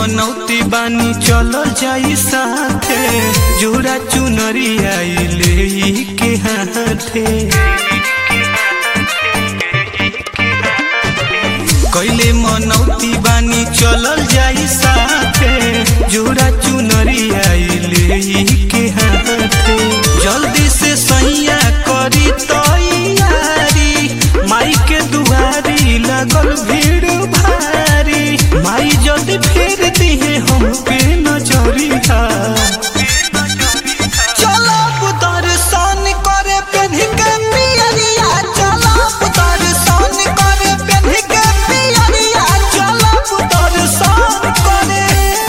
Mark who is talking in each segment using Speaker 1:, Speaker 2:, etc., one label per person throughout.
Speaker 1: मनौती बानी चलो जाई साथे जोड़ा चुनरी आइले के हाथे कैले मनौती बानी चलल जाई साथे जोड़ा चुनरी आइले के हाथे जल्दी से सैया करी तैयारी माई के दुआरी लगल भीड़ भारी माई जल्दी फेर दिहे हम पे नजरिया चलब दर्शन करे पेन्ह के पियरिया चलब दर्शन करे पेन्ह के पियरिया चलब दर्शन करे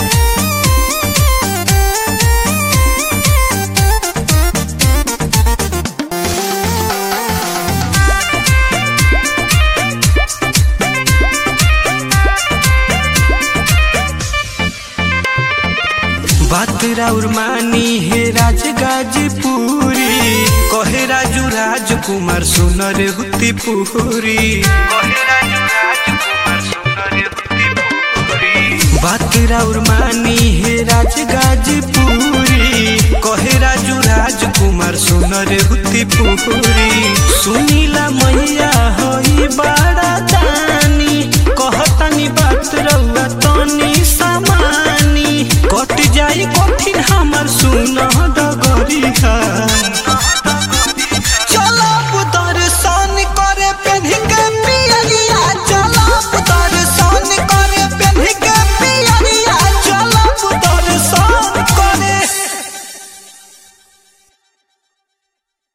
Speaker 1: बात राउर मानी हे राज गाजीपुरी कहे राजू राजकुमार सुनर हुती पुरी बात राउर मानी हे राज गाजीपुरी कहे राजू राजकुमार सुनर हुती पुरी सुनीला मैया होई बड़ा दानी कहतनी बात रउआ तनी समानी कट जाई कठिन हमर सुन डगरिया